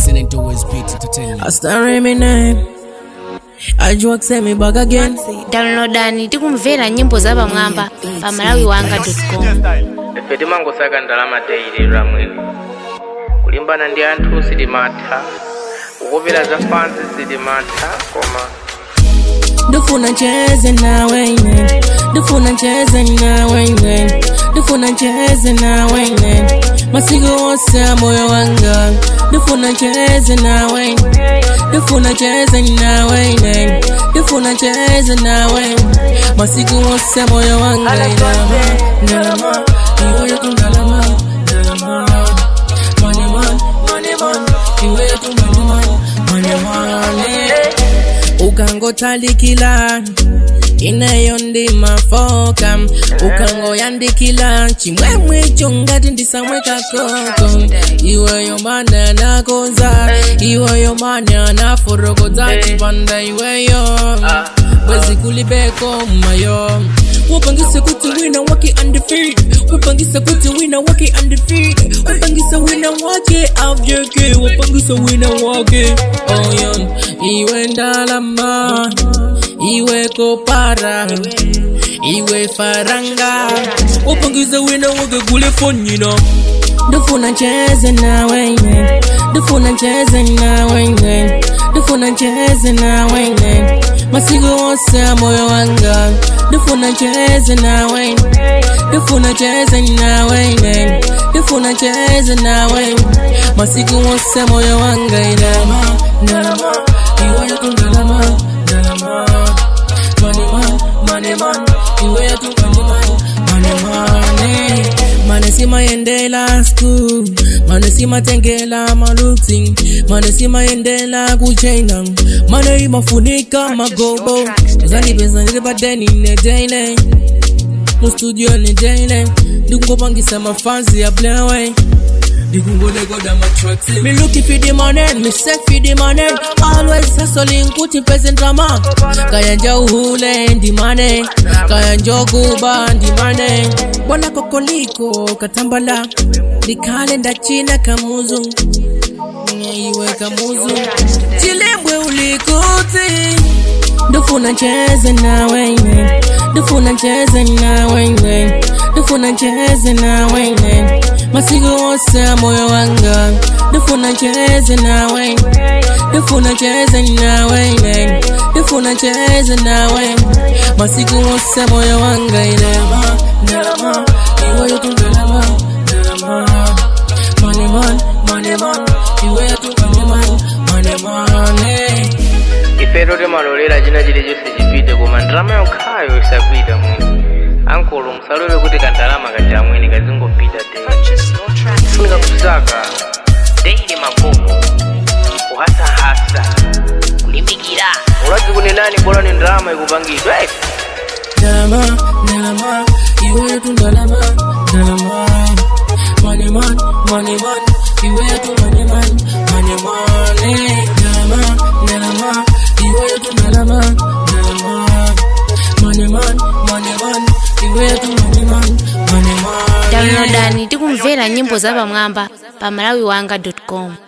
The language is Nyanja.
listening to West Beat Entertainment. I start reminiscing. I joke say me back again. downloadani tikumvera nyimbo za pamwamba pa malawiwanga.com ife timangosaka ndalama daily lwamwini kulimbana ndi anthu sitimatha kukopera za fansi sitimatha koma Ndifuna ncheze nawe ine. Ndifuna ncheze nawe ine. Ndifuna ncheze nawe ine. Masiku wose a moyo wanga. Ndifuna ncheze nawe ine. Ndifuna ncheze nawe ine. Ndifuna ncheze nawe. Masiku wose a moyo wanga. Ndalama, ndalama. Iwe yetu ndalama, ndalama. Money man, money man. Iwe yetu money man, money money ukangotalikila ineyo ndi mafoka ukangoyandikila chimwemwe icho ngati ndisamweka koko iweyo mana nakonza iweyo mana naforokodza chipanda iweyo bwezi kulibeko mmayo wapangisa kuti wina wake undefeated wapangisa kuti wina wake undefeated wapangisa wina wake avyeke wapangisa wina wake oyo iwe ndalama iwe kopara iwe faranga wapangisa wina wake kule fonyina ndifuna ncheze nawe ine ndifuna ncheze nawe ine ndifuna ncheze nawe ine masiku wose a moyo wanga ndifuna ncheze nawe ine ndifuna ncheze nawe ine ndifuna ncheze nawe masiku wose a moyo wanga inama ndalama iwe yetu ndalama ndalama money man money man iwe yetu money man money money mane simayendela school mane simatengela maluti mane simayendela kuchina mane imafunika magobo zandipeza ndili padeni nedeile mustudio nedeile ndikungopangisa mafanzi ya blaway ndikungolekoda matracks me looking for the money me seek for the money always hustling kuti pese drama kaya nja uhule ndi money kaya njokuba ndi money bwana kokoliko katambala likhale ndachina kamuzu iwe kamuzu chilembwe ulikuti ndifuna ncheze nawe ine ndifuna ncheze nawe ine ndifuna ncheze nawe ine masiku wose a moyo wanga ndifuna ncheze nawe ine ndifuna ncheze nawe ine ndifuna ncheze nawe masiku wose a moyo wanga inama ndalama iwe yetu ndalama ndalama money man money man iwe yetu money man money money ifeto timalolera china chilichonse chipite koma ndalama yokhayo isapita mwini ankolo musalole kuti kandalama kaja mwini kazingopita daily funika kusaka daily magogo kuhasahasa kulimbikira ulazi kunenani bora ni ndalama ikupangidwa eh? Ndalama, ndalama, iwe yetu ndalama, ndalama. Money man, money man, iwe yetu money man, money money. Ndalama, ndalama, iwe yetu ndalama, ndalama. Money man, money man, iwe yetu money man, money money. downloadani tikumvera nyimbo za pamwamba pa malawiwanga.com